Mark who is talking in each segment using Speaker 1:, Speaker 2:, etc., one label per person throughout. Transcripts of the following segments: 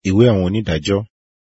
Speaker 1: ìwé àwọn onídàájọ́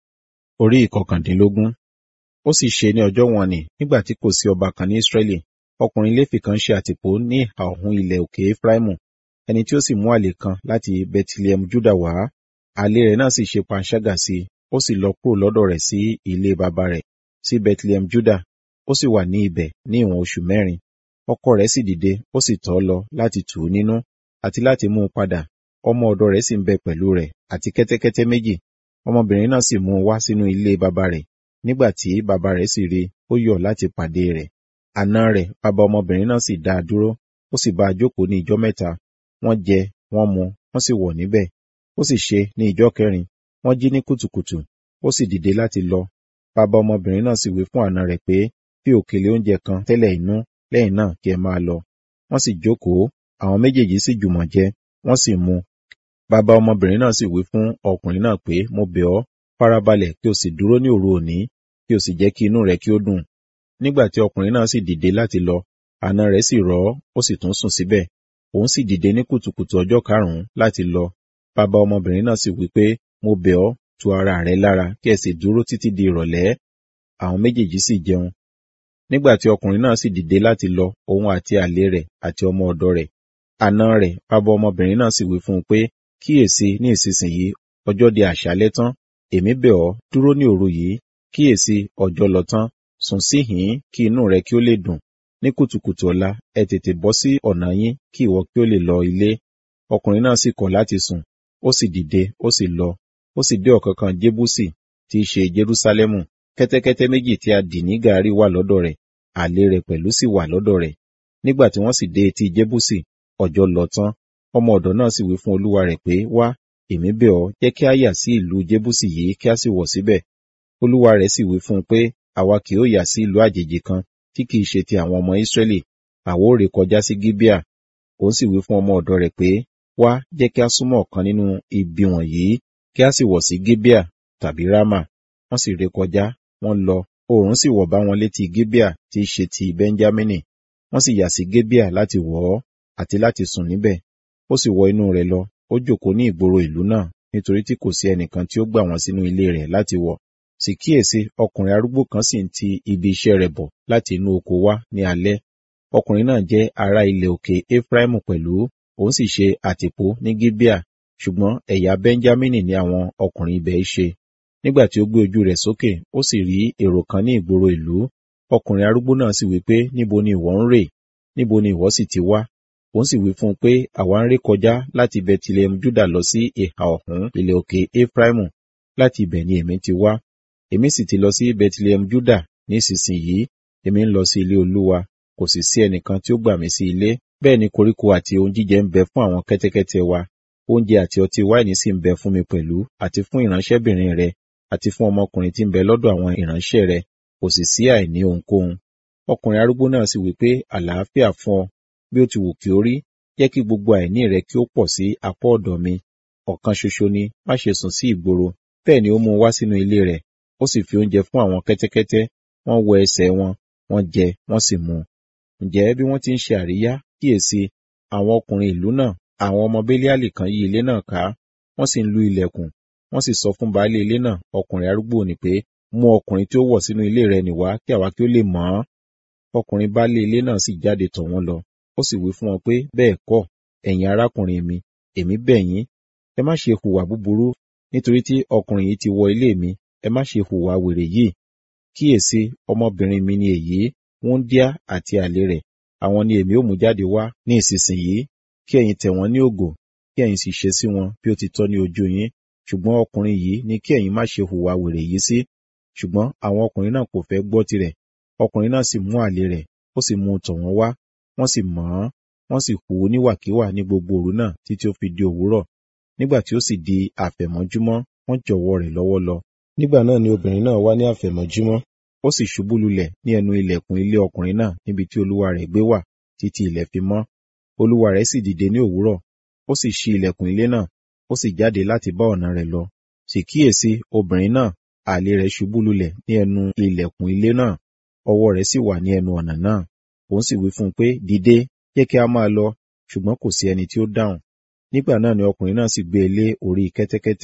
Speaker 1: orí ìkọkàndínlógún ó sì ṣe ní ọjọ́ wọn nì nígbà tí kò sí ọba kan ní Ísírẹ́lì ọkùnrin Léfì kan ṣe àtìpó ní ìhà ọ̀hún ilẹ̀ òkè Efraimu ẹni tí ó sì mú àlè kan láti Bẹtilẹhẹmu Júdà wá àlè rẹ̀ náà sì ṣe panṣágà sí i ó sì lọ kúrò lọ́dọ̀ rẹ̀ sí ilé baba rẹ̀ sí Bẹtilẹhẹmu Júdà ó sì wà ní ibẹ̀ ní ìwọ̀n oṣù mẹ́rin ọkọ rẹ̀ sì dìde ó sì tọ̀ ọ́ lọ láti tù ú nínú àti láti mú un padà ọmọ ọ̀dọ̀ rẹ̀ sì ń bẹ pẹ̀lú rẹ̀ àti kẹ́tẹ́kẹ́tẹ́ méjì ọmọbìnrin náà sì mú un wá sínú ilé baba rẹ̀ nígbà tí baba rẹ̀ sì rí ó yọ̀ láti pàdé rẹ̀ àna rẹ̀ baba ọmọbìnrin náà sì dá a dúró ó sì bá a jókòó ní ijọ́ mẹ́ta wọ́n jẹ wọ́n mu wọ́n sì wọ̀ níbẹ̀ ó sì ṣe ní ijọ́ kẹrin wọ́n jí ní kùtùkùtù ó sì dìde láti lọ baba ọmọbìnrin náà sì wí fún àna rẹ̀ pé fi òkèlè oúnjẹ kan tẹ́lẹ̀ inú lẹ́yìn náà kí ẹ máa lọ wọ́n sì jókòó àwọn méjèèjì sì jùmọ̀ jẹ wọ́n sì mu bàbá ọmọbìnrin náà sì wí fún ọkùnrin náà pé mo bẹ̀ ọ́ farabalẹ̀ kí o sì dúró ní òru òní kí o sì jẹ́ kí inú rẹ kí ó dùn nígbà tí ọkùnrin náà sì dìde láti lọ àna rẹ̀ sì rọ̀ ọ́ ó sì tún sùn síbẹ̀ òun sì dìde ní kùtùkùtù ọjọ́ karùnún láti lọ bàbá ọmọbìnrin náà sì wí pé mo bẹ̀ ọ́ tu ara rẹ lára kí ẹ sì dúró títí di ìrọ̀lẹ́ àwọn méjèèjì sì jẹun nígbà tí ọkùnrin náà sì dìde láti lọ òun àti àlè rẹ̀ àti ọmọ ọ̀dọ̀ rẹ̀ àna rẹ̀ bàbá ọmọbìnrin náà sì wí fún un pé kíyèsí ní ìsinsìnyí ọjọ́ di àṣálẹ́ tán èmi bẹ̀ ọ́ dúró ní òru yìí kíyèsí ọjọ́ lọ tán sùn síhìn kí inú rẹ kí ó lè dùn ní kùtùkùtù ọ̀la ẹ tètè bọ́ sí ọ̀nà yín kí ìwọ kí ó lè lọ ilé ọkùnrin náà sì kọ̀ láti sùn ó sì dìde ó sì lọ ó sì dé ọ̀kánkán jébúsì tí í ṣe jerúsálẹ́mù kẹ́tẹ́kẹ́tẹ́ méjì tí a dì ní gàárì wà lọ́dọ̀ rẹ̀ àlè rẹ̀ pẹ̀lú sì wà lọ́dọ̀ rẹ̀ nígbà tí wọ́n sì dé etí jébúsì ọjọ́ lọ tán ọmọ ọ̀dọ̀ náà sì wí fún olúwa rẹ̀ pé wá èmi bẹ̀ ọ́ jẹ́ kí a yà sí ìlú jébúsì yìí kí a sì wọ̀ síbẹ̀ olúwa rẹ̀ sì wí fún un pé àwa kì yóò yà sí ìlú àjèjì kan tí kìí ṣe ti àwọn ọmọ ìsírẹ́lì àwa ó ré kọjá sí gíbíà òun sì wí fún ọmọ ọ̀dọ̀ rẹ̀ pé wá jẹ́ kí a súnmọ́ ọ̀kan nínú ibi wọ̀nyí kí a sì wọ̀ sí gíbíà tàbí rámà wọ́n sì ré kọjá wọ́n lọ oòrùn sì wọ̀ bá wọn létí gíbíà tí í ṣe ti bẹ́ńjámínì wọ́n sì yà sí gíbíà láti wọ̀ ọ́ àti láti sùn níbẹ̀ ó sì wọ inú rẹ̀ lọ ó jókòó ní ìgboro ìlú náà nítorí tí kò sí ẹnìkan tí ó gbà wọ́n sínú ilé rẹ̀ láti wọ̀ sì kíyèsí ọkùnrin arúgbó kan sì ń ti ibi iṣẹ́ rẹ̀ bọ̀ láti inú oko wá ní alẹ́ ọkùnrin náà jẹ́ ará ilẹ̀ òkè Efraimu pẹ̀lú òun sì ṣe àtìpó ní Gíbíà ṣùgbọ́n ẹ̀yà Bẹ́ńjámínì ni àwọn ọkùnrin ibẹ̀ ṣe nígbà tí ó gbé ojú rẹ̀ sókè ó sì rí èrò kan ní ìgboro ìlú ọkùnrin arúgbó náà sì wí pé níbo ni ìwọ ń rè níbo ni ìwọ sì ti wá òun sì wí fún un pé àwa ń ré kọjá láti Bẹtilẹhẹmù Júdà lọ sí ìhà ọ̀hún ilẹ̀ òkè Efraimu láti ibẹ̀ ni èmi ti wá èmi sì ti lọ sí Bẹtilẹhẹmù Júdà nísinsìnyí èmi ń lọ sí ilé Olúwa kò sì sí ẹnìkan tí ó gbà mí sí ilé bẹ́ẹ̀ ni koríko àti ohun jíjẹ ń bẹ fún àwọn kẹ́tẹ́kẹ́tẹ́ wa oúnjẹ àti ọtí wáìnì sì ń bẹ fún mi pẹ̀lú àti fún ìránṣẹ́bìnrin rẹ àti fún ọmọkùnrin tí ń bẹ lọ́dọ̀ àwọn ìránṣẹ́ rẹ kò sì sí àìní ohunkóhun ọkùnrin arúgbó náà sì wí pé àlàáfíà fún ọ bí ó ti wù kí ó rí jẹ́ kí gbogbo àìní rẹ kí ó pọ̀ sí apá ọ̀dọ̀ mi ọ̀kan ṣoṣo ni má ṣe sùn sí ìgboro bẹ́ẹ̀ ni ó mú un wá sínú ilé rẹ̀ ó sì fi oúnjẹ fún àwọn kẹ́tẹ́kẹ́tẹ́ wọ́n wọ ẹsẹ̀ wọn wọ́n jẹ wọ́n sì mu ǹjẹ́ bí wọ́n ti ń ṣe àríyá kíyèsí àwọn ọkùnrin ìlú náà àwọn ọmọ Béliálì kan yí ilé náà ká wọ́n sì ń lu ilẹ̀kùn wọ́n sì sọ fún baálé ilé náà ọkùnrin arúgbó ni pé mú ọkùnrin tí ó wọ̀ sínú ilé rẹ̀ nìwá kí àwa kí ó lè mọ̀ ọ́n ọkùnrin baálé ilé náà sì jáde tọ̀ wọ́n lọ ó sì wí fún wọn pé bẹ́ẹ̀ kọ́ ẹ̀yin arákùnrin mi èmi bẹ̀ yín ẹ má ṣe hùwà búburú nítorí tí ọkùnrin yìí ti wọ ilé mi ẹ má ṣe hùwà wèrè yìí kíyèsí ọmọbìnrin mi ni èyí wúńdíá àti àlè rẹ̀ àwọn ni èmi ó mú jáde wá ní ìsinsìnyí kí ẹ̀yin tẹ̀ wọ́n ní ògò kí ẹ̀yin sì ṣe sí wọn bí ó ti tọ́ ní ojú yín ṣùgbọ́n ọkùnrin yìí ni kí ẹ̀yin má ṣe hùwà wèrè yìí sí ṣùgbọ́n àwọn ọkùnrin náà kò fẹ́ gbọ́ tirẹ̀ ọkùnrin náà sì mú àlè rẹ̀ ó sì mú un tọ̀ wọ́n wá wọ́n sì mọ̀ ọ́n wọ́n sì hù ú níwàkiwà ní gbogbo òru náà títí ó fi di òwúrọ̀ nígbà tí ó sì di àfẹ̀mọ́júmọ́ wọ́n jọ̀wọ́ rẹ̀ lọ́wọ́ lọ nígbà náà ni obìnrin náà wá ní àfẹ̀mọ́júmọ́ ó sì ṣubú lulẹ̀ ní ẹnu ilẹ̀kùn ilé ọkùnrin náà níbi tí olúwa rẹ̀ gbé wà títí ilẹ̀ fi mọ́ olúwa rẹ̀ sì dìde ní òwúrọ̀ ó sì ṣí ilẹ̀kùn ilé náà ó sì jáde láti bá ọ̀nà rẹ̀ lọ sì kíyèsí obìnrin náà àlè rẹ̀ ṣubú lulẹ̀ ní ẹnu ilẹ̀kùn ilé náà ọwọ́ rẹ̀ sì wà ní ẹnu ọ̀nà náà òun sì wí fún un pé dìde jẹ́ kí a máa lọ ṣùgbọ́n kò sí ẹni tí ó dáhùn nígbà náà ni ọkùnrin náà sì gbé e lé orí kẹ́tẹ́kẹ́tẹ́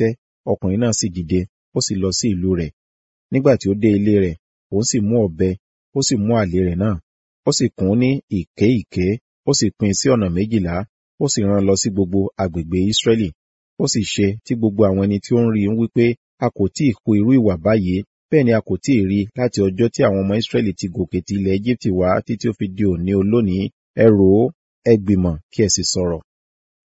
Speaker 1: ọkùnrin náà sì dìde ó sì lọ sí ìlú rẹ̀ nígbà tí ó dé ilé rẹ̀ òun sì mú ọ̀bẹ ó sì mú àlè rẹ̀ náà ó sì kùn ún ní ìké ìké ó sì pín sí ọ̀nà méjìlá ó sì rán lọ sí gbogbo agbègbè Ísírẹ́lì ó sì ṣe tí gbogbo àwọn ẹni tí ó ń rí ń wípé a kò tí ì hu irú ìwà báyìí bẹ́ẹ̀ ni a kò tí ì rí láti ọjọ́ tí àwọn ọmọ Ísírẹ́lì ti gòkè ti ilẹ̀ Égíptì wá títí ó fi di òní olónìí ẹ rò ó ẹ gbìmọ̀ kí ẹ sì sọ̀rọ̀